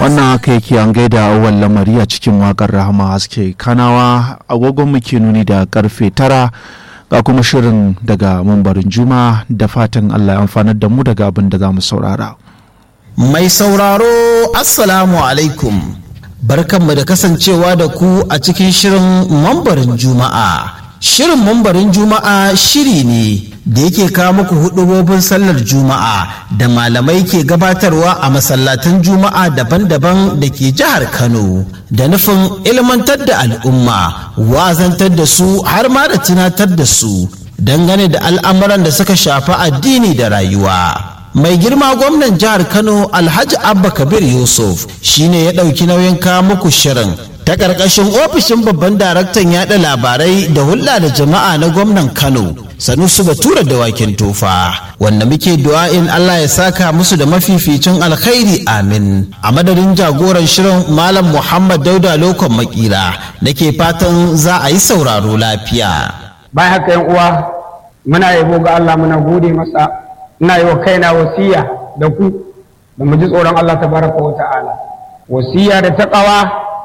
wannan haka yake an gaida awal lamari a cikin wakar rahama haske kanawa agogon muke nuni da karfe tara ga kuma shirin daga mambarin juma da fatan allah ya amfanar da mu daga abin da za mu saurara mai sauraro assalamu alaikum barkanmu da kasancewa da ku a cikin shirin mambarin juma'a Shirin mambarin Juma'a shiri ne da yake kawo muku hudubobin sallar Juma'a da malamai ke gabatarwa a masallatan Juma'a daban-daban da ke jihar Kano da nufin ilmantar da al'umma, wazantar da su har ma da tunatar da su dangane da al'amuran da suka shafi addini da rayuwa. mai girma gwamnan jihar kano alhaji abba kabir yusuf shine ya ɗauki nauyin kawo muku shirin ta ƙarƙashin ofishin babban daraktan yaɗa labarai da hulɗa da jama'a na gwamnan kano sanusu batura da wakin tofa wanda muke du'a'in allah ya saka musu da mafificin alkhairi amin a madadin jagoran shirin malam muhammad dauda lokon makira nake fatan za a yi sauraro lafiya bayan haka yan uwa muna yabo ga allah muna gode masa ina yi wa kaina wasiya da ku da mu ji tsoron Allah tabaraka wa ta'ala wasiya da taqawa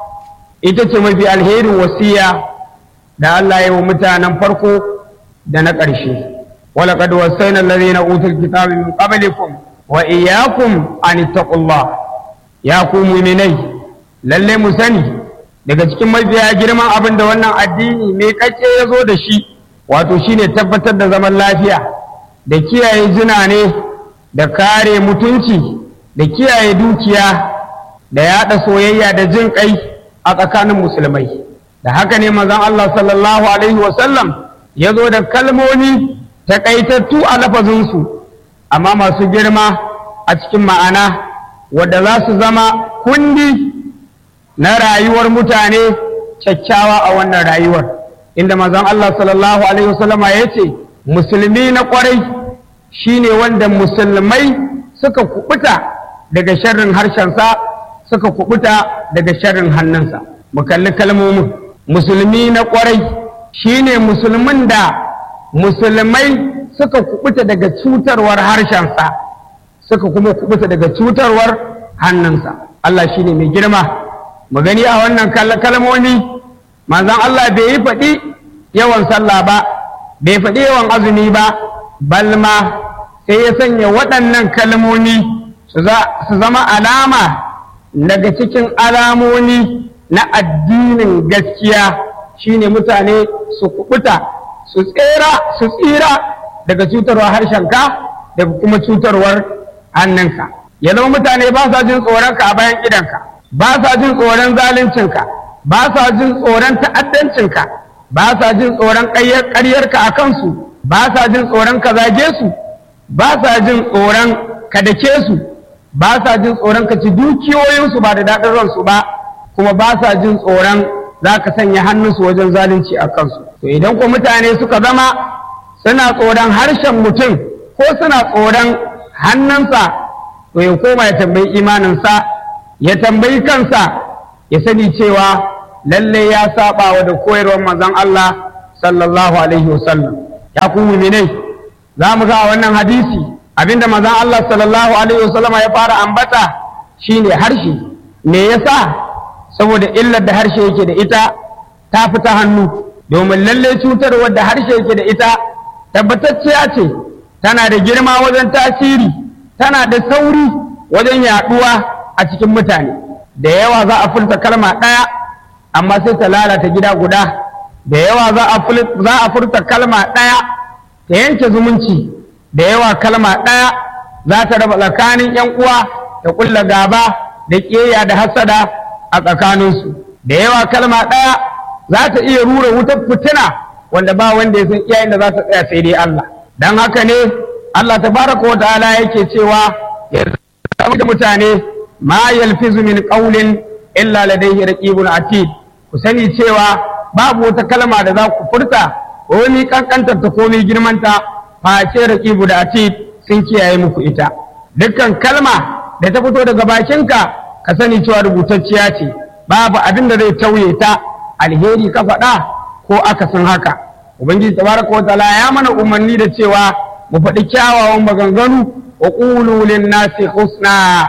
ita ce mafi alherin wasiya da Allah ya yi wa mutanen farko da na ƙarshe wala qad wasayna alladhina utul kitaba min qablikum wa iyyakum an taqullah ya ku mu'minai lalle mu sani daga cikin mafiya girman abin da wannan addini mai kace ya zo da shi wato shine tabbatar da zaman lafiya da kiyaye jina ne da kare mutunci da kiyaye dukiya da yaɗa soyayya da jin kai a tsakanin musulmai da haka ne mazan Allah sallallahu alaihi wasallam ya zo da kalmomi taƙaitattu a lafazinsu amma masu girma a cikin ma'ana wadda za su zama kundi na rayuwar mutane kyakkyawa a wannan rayuwar inda mazan Allah sallallahu alaihi wasallama ya ce musulmi na kwarai shine wanda musulmai suka kubuta daga sharrin harshensa suka kubuta daga sharrin hannunsa mu kalli kalmomin musulmi na kwarai shine musulmin da musulmai suka kubuta daga cutarwar harshensa suka kuma kubuta daga cutarwar hannunsa Allah shine mai girma mu gani a wannan kalmomi manzon Allah bai yi faɗi yawan sallah ba bai faɗi yawan azumi ba balma sai ya sanya waɗannan kalmomi su zama alama daga cikin alamomi na addinin gaskiya shine mutane su kubuta su tsira su tsira daga cutarwar harshenka daga kuma cutarwar hannunka ya zama mutane ba sa jin tsoronka a bayan idanka ba sa jin tsoron zaluncinka ba sa jin tsoron ta'addancinka ba sa jin tsoron ƙaryarka a kansu ba sa jin tsoron ka zage su ba sa jin tsoron ka dake su ba sa jin tsoron ka ci dukiyoyinsu ba da daɗin ransu ba kuma ba sa jin tsoron za ka sanya hannunsu wajen zalunci a kansu to idan ko mutane suka zama suna tsoron harshen mutum ko suna tsoron hannunsa to ya koma ya tambayi imaninsa ya tambayi kansa ya sani cewa lalle ya saba wa da koyarwar manzon Allah sallallahu alaihi wasallam ya ku mu'minai za mu ga wannan hadisi abinda manzon Allah sallallahu alaihi wasallam ya fara ambata shine harshe me yasa saboda illar da harshe yake da ita ta fita hannu domin lalle cutarwar da harshe yake da ita tabbatacciya ce tana da girma wajen tasiri tana da sauri wajen yaduwa a cikin mutane da yawa za a furta kalma ɗaya amma sai ta lalata gida guda da yawa za a furta kalma ɗaya ta yanke zumunci da yawa kalma ɗaya za ta raba tsakanin ‘yan uwa da ƙulla gaba da ƙeya da hasada a tsakaninsu da yawa kalma ɗaya za ta iya rura wutar fitina wanda ba wanda ya san iyayen da za ta tsaya sai dai Allah dan haka ne Allah tabaraka wa ta'ala yake cewa ya zama da mutane ma yalfizu min qawlin illa ladayhi raqibun atid ku sani cewa babu wata kalma da za ku furta ko ni kankantar ta ko ni girmanta face raqibu da atid sun kiyaye muku ita dukkan kalma da ta fito daga bakinka ka sani cewa rubutacciya ce babu abin da zai tauye ta alheri ka faɗa ko akasin haka ubangiji tabaraka wa ta'ala ya mana umarni da cewa mu faɗi kyawawan maganganu wa qulu lin nasi husna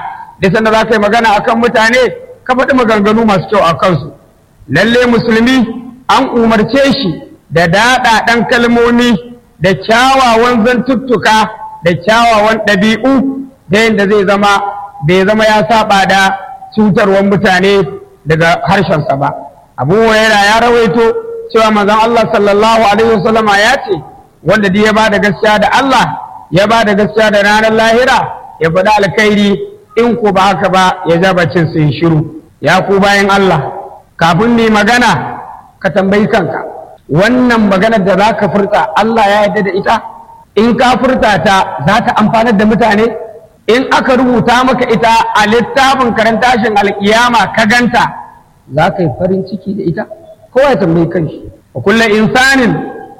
da sanda za ka yi magana akan mutane ka faɗi maganganu masu kyau a kansu lalle musulmi an umarce shi da daɗaɗan kalmomi da kyawawan zantuttuka da kyawawan ɗabi'u da yadda zai zama bai zama ya saba da cutarwar mutane daga harshensa ba abu huraira ya rawaito cewa manzon Allah sallallahu alaihi wasallama ya ce wanda duk ya ba da gaskiya da Allah ya ba da gaskiya da ranar lahira ya faɗi alkhairi in ku ba haka ba ya ja bacin su yi shiru ya ku bayan Allah kafin ni magana ka tambayi kanka wannan maganar da za ka furta Allah ya yarda da ita in ka furta ta za ta amfanar da mutane in aka rubuta maka ita a littafin karantashin alkiyama ka ganta za ka yi farin ciki da ita kowa ya tambayi kanshi wa kullu insanin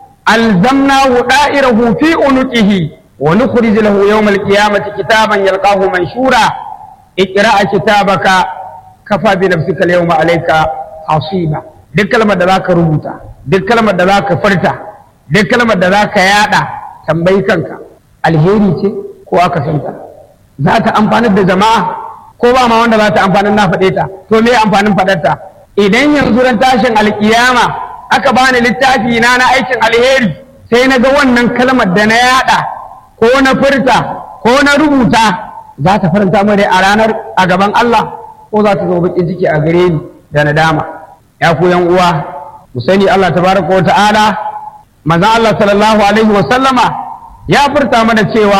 alzamnahu da'irahu fi unuqihi wa nukhrij lahu yawm alqiyamati kitaban yalqahu manshura iqra kitabaka kafa bi nafsika al-yawma alayka hasiba duk kalmar da zaka rubuta duk kalmar da zaka furta duk kalmar da zaka yada tambayi kanka alheri ce ko aka santa za ta amfanar da jama'a ko ba ma wanda za ta amfanar na faɗe ta to me amfanin faɗarta idan yanzu ran tashin alkiyama aka bani littafi na na aikin alheri sai na ga wannan kalmar da na yada ko na furta ko na rubuta za ta faranta mu a ranar a gaban Allah ko za ta zo bakin ciki a gare ni da nadama ya ku yan uwa mu sani Allah tabaraka wa ta'ala manzon Allah sallallahu alaihi wa sallama ya furta mana cewa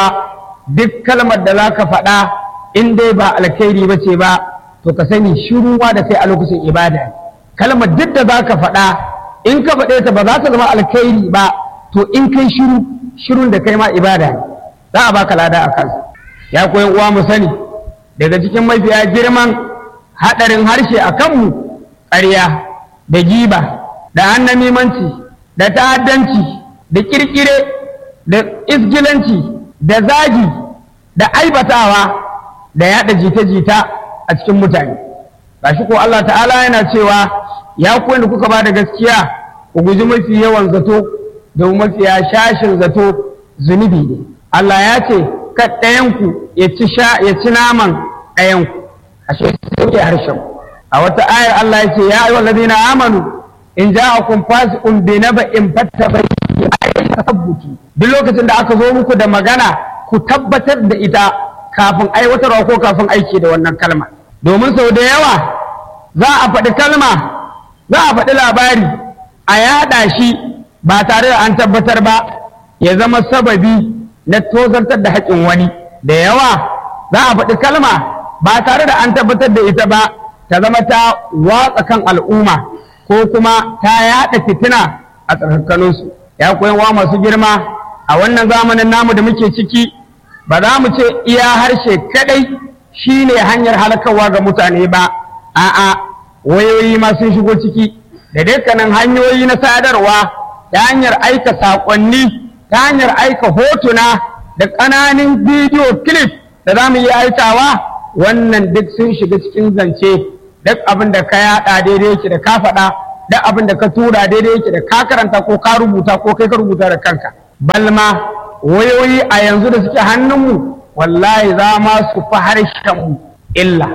duk kalmar da za ka faɗa in dai ba alkhairi ba ce ba to ka sani shiruwa da kai a lokacin ibada kalmar duk da za ka faɗa in ka faɗe ta ba za ta zama alkhairi ba to in kai shiru shirun da kai ma ibada ne za a baka lada a kansa ya koyan uwa mu sani daga cikin mafiya girman haɗarin harshe a kanmu ƙarya da giba da annamimanci da ta'addanci da kirkire da isgilanci da zagi da aibatawa da yada jita-jita a cikin mutane shi ko Allah ta'ala yana cewa ya ku da kuka ba da gaskiya ku guji mafi yawan zato da mafiya shashin zato zunubi ne Allah ya ce ka ɗayanku ya ci sha ya ci naman ɗayanku ashe sauke harshen a wata ayar Allah ya ce ya ayyuhal ladina amanu in ja'akum fasiqun bi naba'in fattabayyanu tasabbutu duk lokacin da aka zo muku da magana ku tabbatar da ita kafin aiwatarwa ko kafin aiki da wannan kalma domin sau da yawa za a faɗi kalma za a faɗi labari a yaɗa shi ba tare da an tabbatar ba ya zama sababi na tozartar da haƙƙin wani da yawa za a faɗi kalma ba tare da an tabbatar da ita ba ta zama ta watsa kan al'umma ko kuma ta yaɗa fitina a tsakaninsu ya koyan wa masu girma a wannan zamanin namu da muke ciki ba za mu ce iya harshe kadai shine hanyar halakarwa ga mutane ba a'a wayoyi ma sun shigo ciki da dukkanin hanyoyi na sadarwa ta hanyar aika saƙonni ta hanyar aika hotuna da ƙananan bidiyo clip da za mu yi aikawa wannan duk sun shiga cikin zance duk abin da ka yaɗa daidai yake da ka faɗa duk abin da ka tura daidai yake da ka karanta ko ka rubuta ko kai ka rubuta da kanka balma wayoyi a yanzu da suke hannunmu wallahi za ma su fi harshenmu illa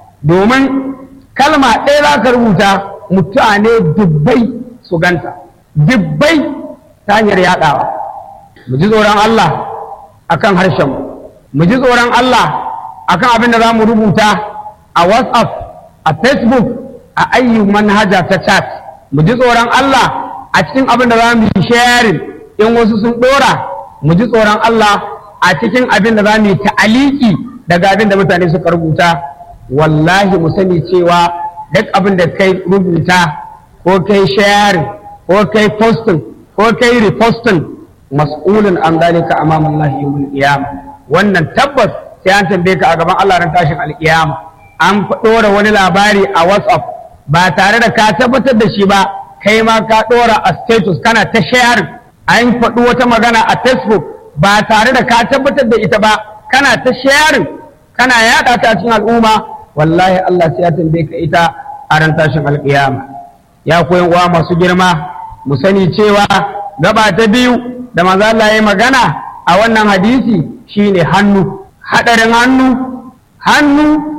domin kalma ɗaya za ka rubuta mutane dubbai su ganta dubbai ta hanyar yaɗawa mu ji tsoron Allah akan harshenmu mu ji tsoron Allah akan abin da za mu rubuta a whatsapp a facebook a ayyu manhaja ta chat mu ji tsoron Allah a cikin abin da za mu yi sharing in wasu sun ɗora mu ji tsoron Allah a cikin abin da za mu yi ta'aliki daga abin da mutane suka rubuta wallahi mu sani cewa duk abin da kai rubuta ko kai sharing ko kai posting ko kai reposting mas'ulun an zalika amama Allah yawmul qiyamah wannan tabbas sai an tambaye ka a gaban Allah ran tashin alkiyama an ɗora wani labari a WhatsApp ba tare da ka tabbatar da shi ba kai ma ka ɗora a status kana ta sharing an faɗi wata magana a Facebook ba tare da ka tabbatar da ita ba kana ta sharing kana yaɗa ta cikin al'umma wallahi Allah sai ya tambaye ka ita a ran tashin alkiyama ya koyan uwa masu girma mu sani cewa gaba ta biyu da manzo Allah ya magana a wannan hadisi shine hannu hadarin hannu hannu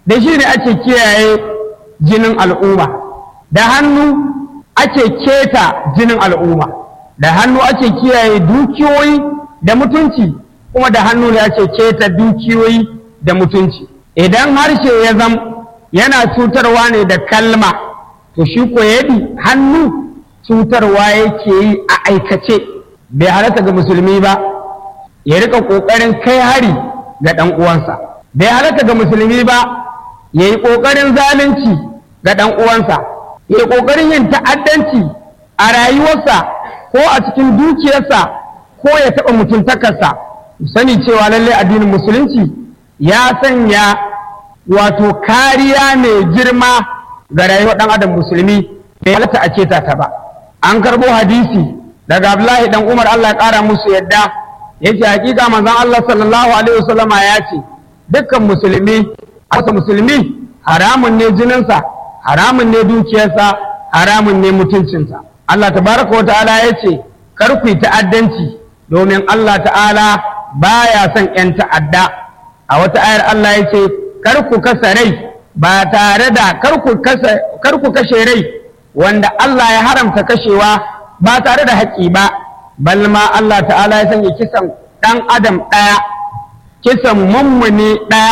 da shi ne ake kiyaye jinin al'umma da hannu ake keta jinin al'umma da hannu ake kiyaye dukiyoyi da mutunci kuma da hannu ne ake keta dukiyoyi da mutunci idan harshe ya zam yana cutarwa ne da kalma to shi ko yadi hannu cutarwa yake yi a aikace bai halatta ga musulmi ba ya rika ƙoƙarin kai hari ga ɗan uwansa bai halatta ga musulmi ba ya yi ƙoƙarin zalunci ga ɗan uwansa ya yi ƙoƙarin yin ta'addanci a rayuwarsa ko a cikin dukiyarsa ko ya taɓa mutuntakarsa sani cewa lallai addinin musulunci ya sanya wato kariya mai girma ga rayuwar ɗan adam musulmi bai halatta a keta ta ba an karɓo hadisi daga abdullahi dan umar allah ƙara musu yadda yace hakika manzon allah sallallahu alaihi wasallama ya ce dukkan musulmi asa musulmi haramun ne jininsa haramun ne dukiyarsa haramun ne mutuncinsa Allah tabaraka wa ta'ala ya ce kar ku yi ta'addanci domin Allah ta'ala baya son 'yan ta'adda a wata ayar Allah ya ce kar ku kasa rai ba tare da kar ku kashe rai wanda Allah ya haramta kashewa ba tare da haƙƙi ba balma Allah ta'ala ya sanya kisan ɗan adam ɗaya kisan mummuni ɗaya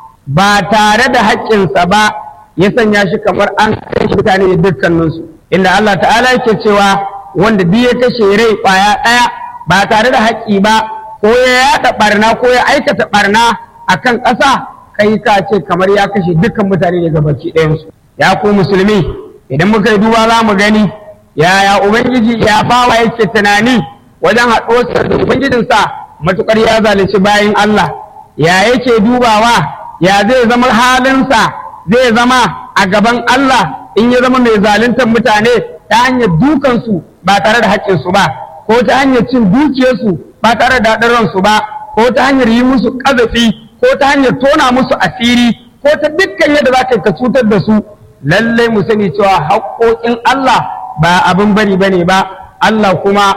ba tare da haƙƙinsa ba ya sanya shi kamar an kai shi mutane da dukkaninsu inda Allah ta'ala yake cewa wanda duk ya kashe rai ƙwaya ɗaya ba tare da haƙƙi ba ko ya yaɗa ɓarna ko ya aikata ɓarna a kan ƙasa kai ka ce kamar ya kashe dukkan mutane daga baki ɗayansu ya ku musulmi idan muka yi duba za mu gani yaya ubangiji ya bawa yake tunani wajen haɗuwarsa da ubangijinsa matuƙar ya zalunci bayan Allah ya yake dubawa ya zai zama halinsa zai zama a gaban Allah in ya zama mai zaluntar mutane ta hanyar dukansu ba tare da haƙƙinsu ba ko ta hanyar cin dukiyarsu ba tare da daɗin ransu ba ko ta hanyar yi musu ƙazafi ko ta hanyar tona musu asiri ko ta dukkan yadda za ka cutar da su lallai mu sani cewa haƙoƙin Allah ba abin bari ba ne ba Allah kuma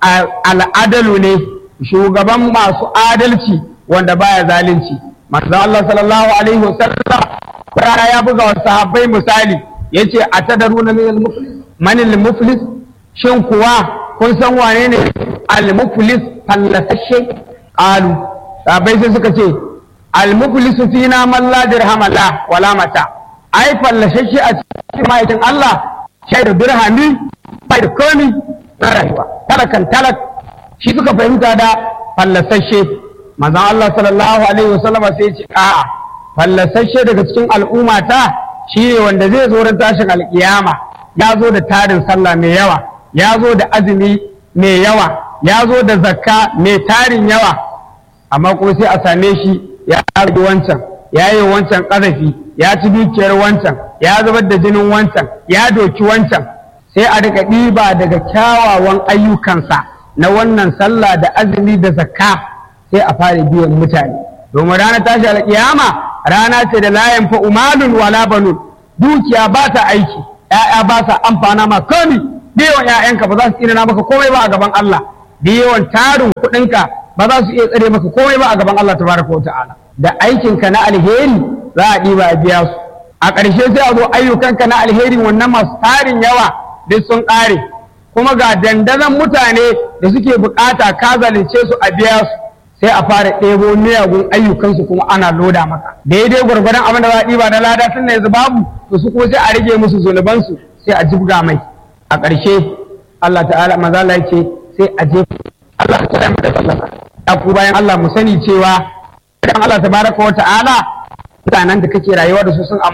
al'adalu ne shugaban masu adalci wanda baya zalunci manzo Allah sallallahu alaihi wasallam rana ya buga wa sahabbai misali yace atadaruna min al-muflis man al-muflis shin kuwa kun san wane ne al-muflis fallasashe qalu sahabbai sai suka ce al-muflis fina man la dirham la wala mata ai fallasashe a cikin ma'aikin Allah shai da dirhami bai da komi na rayuwa talakan talak shi suka fahimta da fallasashe manzon Allah sallallahu alaihi wasallama sai ce a'a fallasashe daga cikin al'umma ta shine wanda zai zo ran tashin alkiyama ya zo da tarin sallah mai yawa ya zo da azumi mai yawa ya zo da zakka mai tarin yawa amma kuma sai a same shi ya rage wancan ya yi wancan ƙazafi ya ci dukiyar wancan ya zubar da jinin wancan ya doki wancan sai a rika ɗiba daga kyawawan ayyukansa na wannan sallah da azumi da zakka sai a fara biyan mutane domin ranar tashi alƙiyama rana ce da layan fa umalun wala banun dukiya ba ta aiki ƴaƴa ba sa amfana ma komi da yawan ƴaƴanka ba za su tsina maka komai ba a gaban Allah da yawan tarin kuɗinka ba za su iya tsare maka komai ba a gaban Allah tabaraka wa ta'ala da aikinka na alheri za a ɗiba a biya su a ƙarshe sai a zo ayyukanka na alheri wannan masu tarin yawa duk sun ƙare kuma ga dandazon mutane da suke bukata ka zalunce su a biya su sai a fara ɗebo miyagun ayyukansu kuma ana loda maka daidai gwargwadon abin da za a ɗiba na lada tun yanzu babu to su kuma sai a rage musu zunubansu sai a jibga mai a ƙarshe Allah ta'ala maza Allah ce sai a je Allah ta tsaya da sallah ya ku bayan Allah mu sani cewa idan Allah tabaraka wa ta'ala mutanen da kake rayuwa da su sun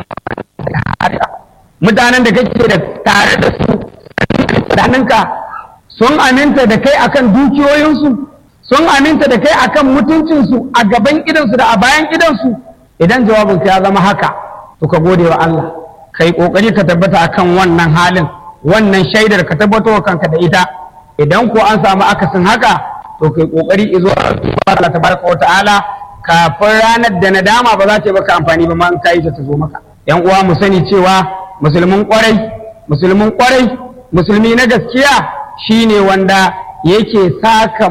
amma mutanen da kake da tare da su tsakaninka sun aminta da kai akan dukiyoyinsu sun aminta da kai akan mutuncinsu a gaban idansu da a bayan idansu idan jawabinka ya zama haka to ka gode wa Allah ka yi ƙoƙari ka tabbata akan wannan halin wannan shaidar ka tabbatar wa kanka da ita idan ko an samu akasin haka to kai ƙoƙari izo Allah tabaraka wa ta'ala kafin ranar da nadama ba za ta yi maka amfani ba ma in ka yi ta zo maka yan uwa mu sani cewa musulmin kwarai musulmin kwarai musulmi na gaskiya shine wanda yake saka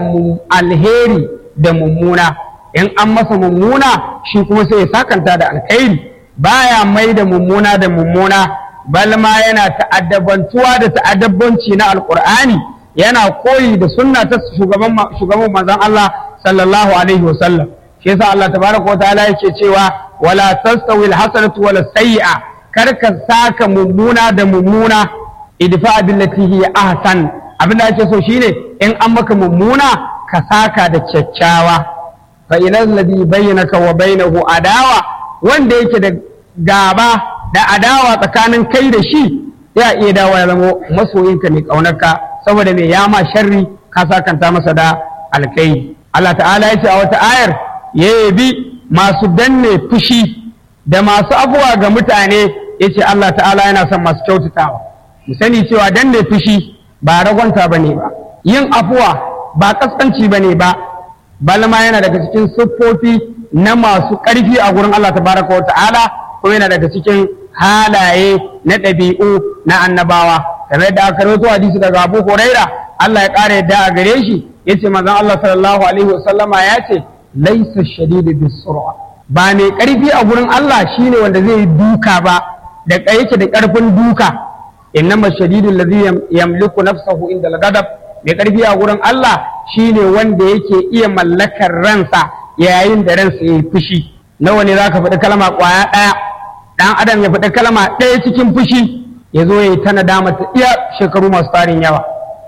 alheri da mummuna in an masa mummuna shi kuma sai ya sakanta da alkhairi baya mai da mummuna da mummuna bal ma yana ta'addabantuwa da ta'addabanci na alqur'ani yana koyi da sunna ta shugaban shugaban manzon Allah sallallahu alaihi wasallam shi yasa Allah tabaraka wataala yake cewa wala tastawi alhasanatu wala sayyi'a kar ka saka mummuna da mummuna idfa billati hiya ahsan abin da ake so shine in an maka mummuna ka saka da kyakkyawa fa ilal ladhi bainaka wa bainahu adawa wanda yake da gaba da adawa tsakanin kai da shi ya iya dawo ya zama masoyinka mai kaunarka saboda mai yama sharri ka sakanta masa da alkai Allah ta'ala ya ce a wata ayar ya yabi masu danne fushi da masu abuwa ga mutane ya ce Allah ta'ala yana son masu kyautatawa mu sani cewa danne fushi ba ragwanta ba ne ba yin afuwa ba kaskanci ba ne ba balma yana daga cikin siffofi na masu ƙarfi a gurin Allah tabaraka wa ta'ala ko yana daga cikin halaye na ɗabi'u na annabawa kamar yadda aka rawaito hadisi daga Abu Huraira Allah ya ƙara yadda a gare shi yace manzon Allah sallallahu alaihi wasallama ya ce laisa shadidu bisur'a ba mai ƙarfi a gurin Allah shine wanda zai duka ba da yake da ƙarfin duka innama shadidu alladhi yamliku nafsahu inda al-ghadab mai ƙarfi a gurin Allah shine wanda yake iya mallakar ransa yayin da ransa yayi fushi nawa ne zaka faɗi kalma ƙwaya ɗaya dan adam ya faɗi kalma ɗaya cikin fushi ya zo ya yi ta nadama ta iya shekaru masu tarin yawa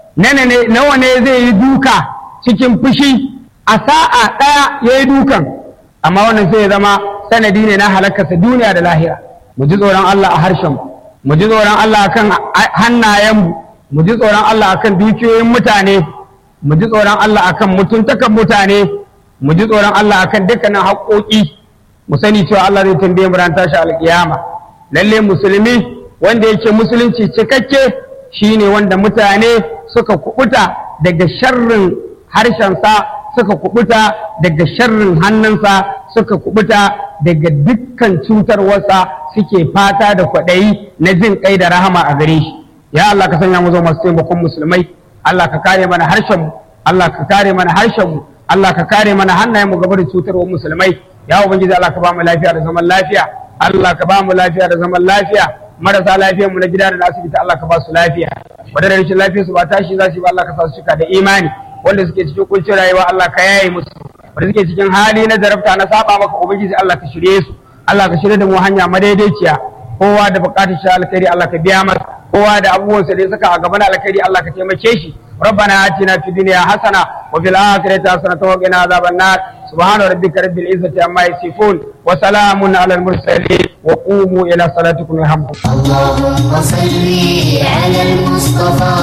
nawa ne zai yi duka cikin fushi a sa'a ɗaya ya yi dukan amma wannan sai ya zama sanadi ne na halakarsa duniya da lahira mu ji tsoron Allah a harshen mu ji tsoron Allah akan hannayenmu mu ji tsoron Allah akan dukiyoyin mutane mu ji tsoron Allah akan mutuntakan mutane mu ji tsoron Allah akan dukkanin haƙoƙi mu sani cewa Allah zai tambaye mu ran tashi alƙiyama lalle musulmi wanda yake musulunci cikakke shine wanda mutane suka kubuta daga sharrin harshensa suka kubuta daga sharrin hannunsa suka kubuta daga dukkan cutarwarsa suke fata da kwaɗayi na jin kai da rahama a gare shi ya Allah ka sanya mu zo masu taimakon musulmai Allah ka kare mana harshenmu Allah ka kare mana harshenmu Allah ka kare mana hannayenmu gaba da cutarwar musulmai ya ubangiji Allah ka ba mu lafiya da zaman lafiya Allah ka ba mu lafiya da zaman lafiya marasa lafiyar mu na gida da na asibiti Allah ka ba su lafiya wadanda rashin lafiyar su ba tashi za su yi ba Allah ka sa su cika da imani wanda suke cikin kuncin rayuwa Allah ka yaye musu wanda suke cikin hali na zarafta na saba maka ubangiji Allah ka shirye su Allah ka shirye da mu hanya madaidaiciya kowa da bukatar shi alkhairi Allah ka biya masa kowa da abubuwan sa da saka a gaban alkhairi Allah ka taimake shi ربنا آتنا في الدنيا حسنة وفي الآخرة حسنة وقنا عذاب النار سبحان ربك رب العزة عما يصفون وسلام على المرسلين وقوموا إلى صلاتكم يرحمكم اللهم صل على المصطفى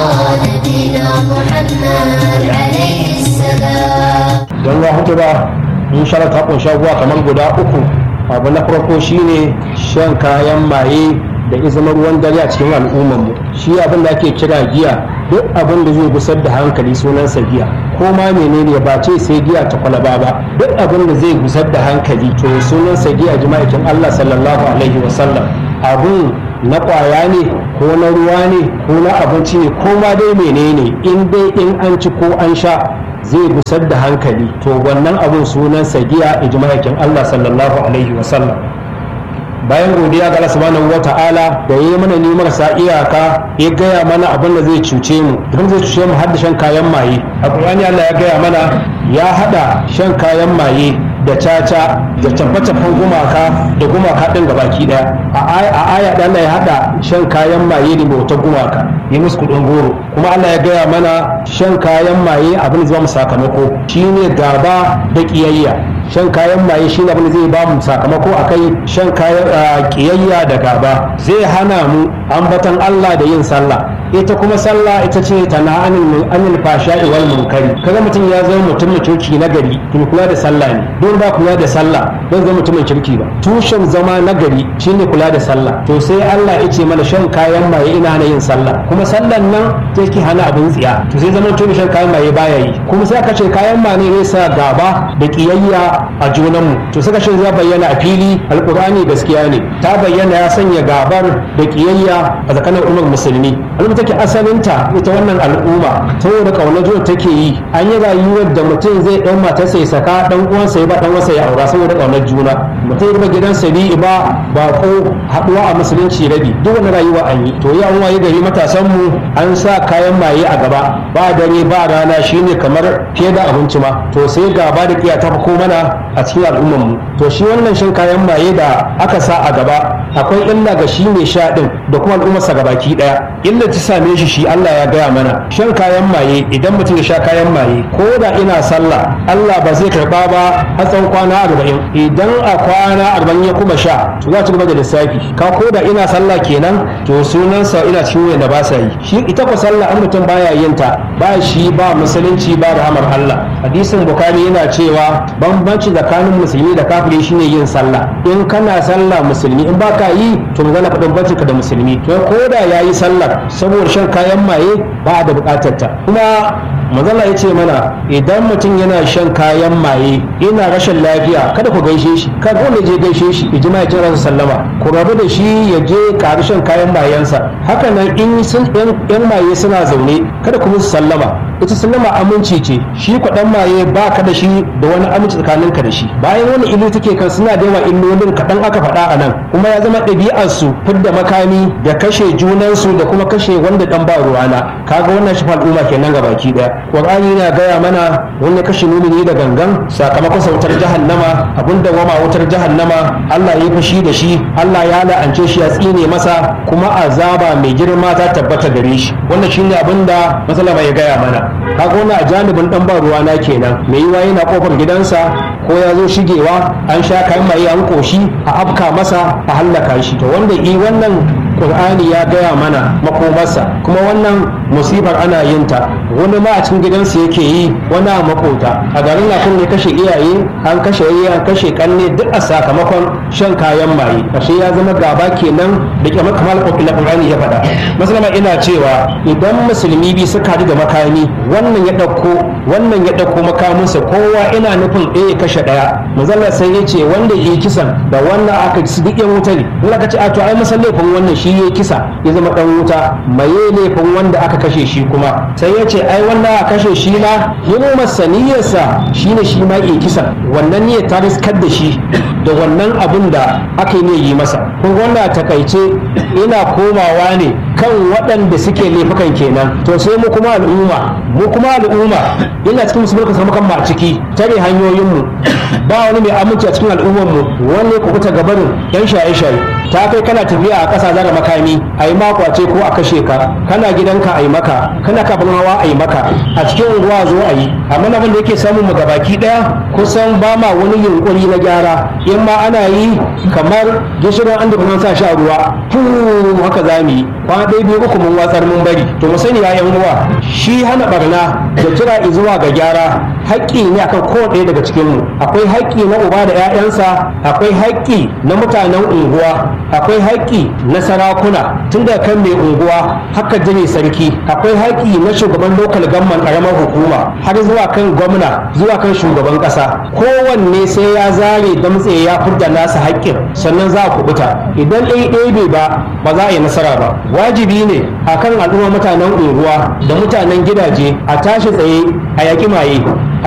نبينا محمد عليه السلام don ya hutu ba in shara ta kunshi abubuwa kamar guda uku abu na farko shine shan kayan maye da izinin ruwan dare a cikin al'ummarmu shi abin da ake kira giya duk abin da zai gusar da hankali sunansa giya ko ma menene ba ce sai giya ta kwalaba ba duk abin da zai gusar da hankali to sunansa giya jima'aikin Allah sallallahu alaihi wasallam abun na kwaya ne ko na ruwa ne ko na abinci ne ko ma dai menene in dai in an ci ko an sha zai gusar da hankali to wannan abun sunansa giya ijma'aikin Allah sallallahu alaihi wasallam bayan godiya ga Allah subhanahu wata'ala da yayi mana ni marasa iyaka ya gaya mana abin da zai cuce mu idan zai cuce mu har da shan kayan maye a Qur'ani Allah ya gaya mana ya hada shan kayan maye da caca da tabbatabban gumaka da gumaka din gabaki daya a aya da Allah ya hada shan kayan maye da bautar gumaka yi musu kudin goro kuma Allah ya gaya mana shan kayan maye abin da zai mu sakamako shine gaba da kiyayya shan kayan maye shi abin da zai ba mu sakamako a kai shan kayan kiyayya da gaba zai hana mu ambatan Allah da yin sallah ita kuma sallah ita ce ta na anil fasha'i wal munkari kaga mutum ya zama mutumin kirki na gari to kula da sallah ne don ba kula da sallah don zama mutumin kirki ba tushen zama na gari shine kula da sallah to sai Allah ya ce mana shan kayan maye ina na yin sallah kuma sallan nan take hana abin tsiya to sai zama mutum shan kayan maye baya yi kuma sai aka ce kayan maye ne sa gaba da kiyayya gaba a junanmu to suka shi ya bayyana a fili alkur'ani gaskiya ne ta bayyana ya sanya gabar da kiyayya a tsakanin al'ummar musulmi al'umma take asalinta ita wannan al'umma saboda kaunar juna take yi an yi rayuwar da mutum zai ɗan matarsa ya saka ɗan uwansa ya ba ɗan uwansa ya aura saboda kaunar juna mutum ya gidansa bi ba ba ko haɗuwa a musulunci rabi duk wani rayuwa an yi to ya an waye gari matasan mu an sa kayan maye a gaba ba dare ba rana shine kamar fiye da abinci ma to sai gaba da kiya ta ko mana a cikin al'ummar mu to shi wannan shan kayan maye da aka sa a gaba akwai illa ga shi mai sha din da kuma al'ummarsa gabaki daya illa ta same shi shi Allah ya gaya mana shan kayan maye idan mutum ya sha kayan maye ko da ina sallah Allah ba zai karba ba har tsawon kwana arba'in idan a kwana arba'in ya kuma sha to za ci gaba da lissafi ka ko da ina sallah kenan to sunansa ina cikin wanda ba sa yi shi ita ko sallah an mutum baya yin ta ba shi ba musulunci ba rahamar Allah hadisin bukari yana cewa bambanci tsakanin musulmi da kafiri shine yin sallah in kana sallah musulmi in baka yi to magana faɗin bambancin ka da musulmi to ko da yayi sallar saboda shan kayan maye ba da buƙatar ta kuma mazala ya ce mana idan mutum yana shan kayan maye yana rashin lafiya kada ku gaishe shi kada wanda je gaishe shi ijma ya kira sallama ku rabu da shi ya je ƙari shan kayan mayensa haka nan in sun yan maye suna zaune kada ku musu sallama ita sallama aminci ce shi kwaɗan maye ba ka da shi da wani aminci tsakanin ka da shi bayan wani ilu take kan suna da yawa illolin kaɗan aka faɗa a nan kuma ya zama ɗabi'arsu fidda makami da kashe junansu da kuma kashe wanda ɗan ba ruwana kaga wannan shi al'umma kenan ga baki ɗaya qur'ani yana gaya mana wanda kashe mumini da gangan sakamakon sautar jahannama abinda wama wutar jahannama Allah ya fushi da shi Allah ya la'ance shi ya tsine masa kuma azaba mai girma ta tabbata gare shi wannan shine abinda masalama ya gaya mana kaga wannan a janibin dan ba ruwa na kenan mai yiwa yana kofar gidansa ko ya zo shigewa an sha kayan maye an koshi a afka masa a hallaka shi to wanda i wannan Qur'ani ya gaya mana makomarsa kuma wannan musibar ana yin ta wani ma a cikin gidansa yake yi wani a makota a garin na kun ne kashe iyaye an kashe iyaye an kashe kanne duk a sakamakon shan kayan maye ashe ya zama gaba kenan da ke kamar Qur'ani ya faɗa masalama ina cewa idan musulmi bi suka haɗu da makami wannan ya ɗauko wannan ya ɗauko makaminsa kowa ina nufin ɗaya ya kashe ɗaya manzala sai ya ce wanda ya yi kisan da wannan aka ci duk yan wuta ne in aka ce a to ai masan laifin wannan shi ya kisa ya zama ɗan wuta maye laifin wanda aka kashe shi kuma sai ya ce ai wannan aka kashe shi na yin masaniyarsa shine shi ma ya kisa wannan ne ta riskar da shi da wannan abin da aka yi yi masa kun wannan takaice ina komawa ne kan waɗanda suke laifukan kenan to sai mu kuma al'umma mu kuma al'umma ina cikin musulmi ka samu kan ma ciki tare hanyoyinmu ba wani mai aminci a cikin al'ummar mu wani ku kuta gabarin yan shaye-shaye ta kai kana tafiya a ƙasa zara makami a yi makwace ko a kashe ka kana gidanka a yi maka kana kafin hawa a yi maka a cikin unguwa zo a yi amma abin da yake samun mu gabaki ɗaya kusan ba ma wani yunkuri na gyara in ma ana yi kamar gishirin an da sa shi a ruwa fu haka za mu yi kwana ɗaya biyu uku mun watsar mun bari to mu sani ya yan uwa shi hana barna da kira zuwa ga gyara haƙƙi ne akan kowane ɗaya daga cikin mu akwai haƙƙi na uba da 'ya'yansa akwai haƙƙi na mutanen unguwa akwai haƙƙi na sarakuna tun da kan mai unguwa haka jini sarki akwai haƙƙi na shugaban lokal gamman ƙaramar hukuma har zuwa kan gwamna zuwa kan shugaban ƙasa kowanne sai ya zare damtse ya furta nasa haƙƙin sannan za a kubuta idan ɗaya ɗaya bai ba ba za a yi nasara ba wajibi ne akan al'umma mutanen unguwa da mutanen gidaje a tashi tsaye a yaƙi maye